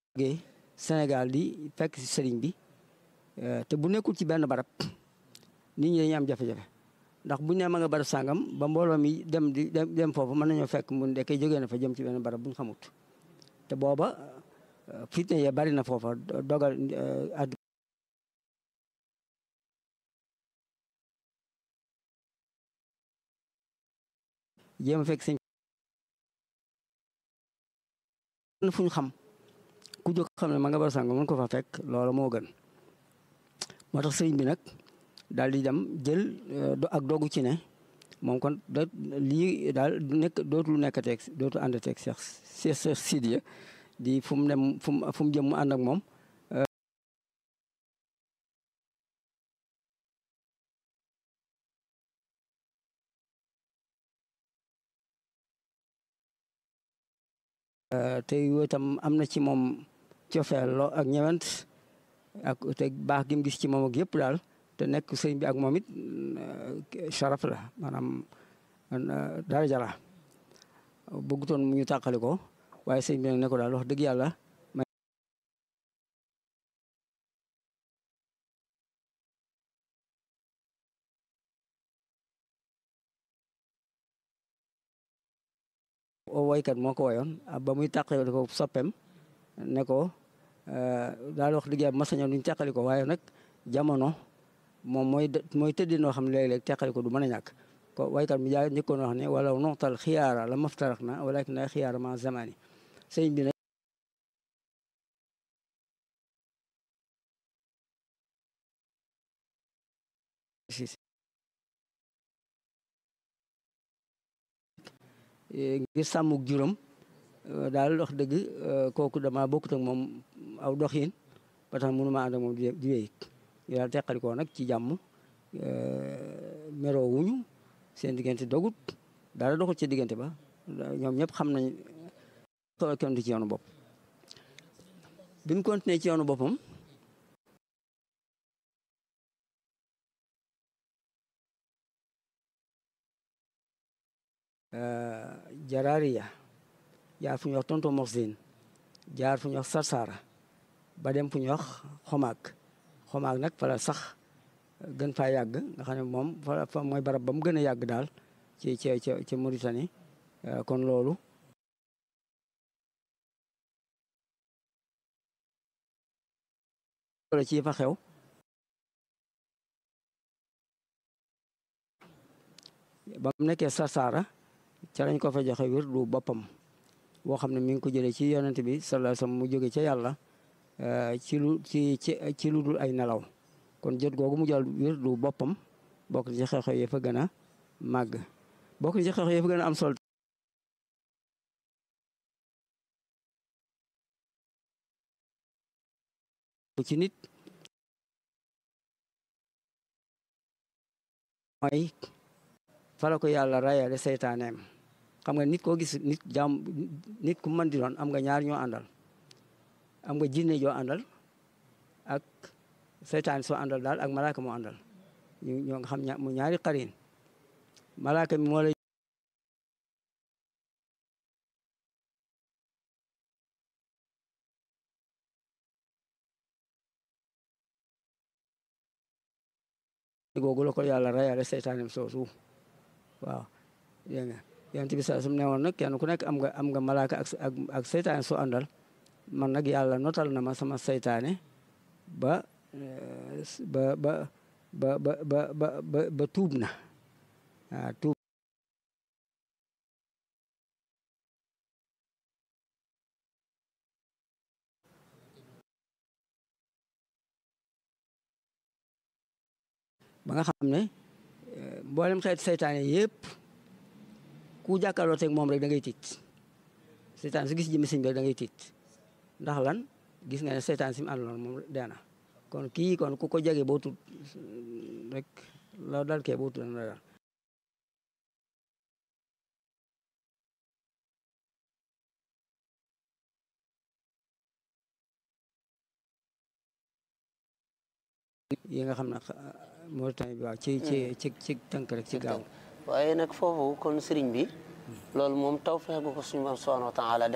Sénégal di fekk si sëriñ bi te bu nekkul ci benn barab nit ñi dañuy am jafe-jafe ndax buñ ne ma nga barab sàngam ba mbooloo mi dem di dem foofu mën nañoo fekk mu ndekkee jógee na fa jëm ci benn barab buñ xamut te booba fitne ya bari na foofa dogal ak jéem a fekk sëñ fu ñu xam ku jóg xam ne ma nga bar sàngam mën ko fa fekk loolu moo gën moo tax sëriñ bi nag daal di dem jël ak dogu ci ne moom kon da lii daal nekk dootul nekkateeg dootul àndateeg Cheikh Cheikh Sidiya di fu mu dem fu mu fu mu jëm mu ànd ak moom te itam am na ci moom cofeel loo ak ñewent ak te baax gi mu gis ci moom ak yëpp daal te nekk sëñ bi ak moom it sharaf la maanaam daraja la bëggutoon mu ñu tàqali ko waaye sëñ bi nag ne ko daal wax dëgg yàlla woykat moo ko woyoon ba muy tàqali ko soppem ne ko daal wax dëgg yàlla ma sañoon duñ teqali ko waaye nag jamono moom mooy mooy tëddi noo xam ne léeg-léeg teqali ko du mën a ñàkk ko waykat mi jaa njëkkoon wax ne wala noxtal xiyaara la maftarak na walakin na xiyaara ma zamani sëñ bi nag ngir sàmmuk juróom daal wax dëgg kooku dama bokkut ak moom aw doxin ba tax mënu ma ànd ak moom di wéy ñu daal teqalikoo nag ci jàmm meroo wuñu seen diggante dogut dara doxul ci diggante ba ñoom ñëpp xam nañ kenn du ci yoonu bopp bi mu continué ci yoonu boppam jaraariya jaar fu ñuy wax tonto moxsin jaar fu ñuy wax sarsara ba dem fu ñuy wax xomaag xomaag nag fa la sax gën faa yàgg nga xam ne moom fa mooy barab ba mu gën a yàgg daal ci ci ci ci Mauritanie kon loolu loolu ci fa xew ba mu nekkee sarsara ca lañ ko fa joxe wér du boppam boo xam ne mi ngi ko jëlee ci yonent bi sallallahu alayhi wasallam mu jóge ca yàlla ci lu ci ci ci lu dul ay nelaw kon jot googu mu jël wér du boppam bokk na ci xew-xew yi fa gën a màgg bokk na ci xew-xew yi fa gën a am sol ci nit mooy fala ko yàlla rayale seytaaneem xam nga nit koo gis nit jaam nit ku mën di doon am nga ñaar ñoo àndal am nga jinne joo àndal ak seytaan soo àndal daal ak malaaka moo àndal ñu ñoo nga xam mu ñaari xarin malaaka mi moo lay googu la ko yàlla rayale seytaaneem soosu waaw dégg nga yonent bi sa sum ne woon nag kenn ku nekk am nga am nga malaaka ak ak ak seytaane soo àndal man nag yàlla notal na ma sama seytaane ba ba ba ba ba ba ba ba tuub na waaw tuub ba nga xam ne mboolem xeet seytaane yëpp ku jàkkaarloo teg moom rek da ngay tiit seytaan su gis jëmmi sëñ bi rek da ngay tiit ndax lan gis nga ne seytaan si mu àndaloon moom deena kon kii kon ku ko jege boo tut rek la dal kee boo tut na dal yi nga xam ne Mauritanie bi waaw ci ci ci ci tënk rek ci gaaw waaye nag foofu kon sëriñ bi loolu moom taw fexe gu ko suñu borom subhanahu wa taala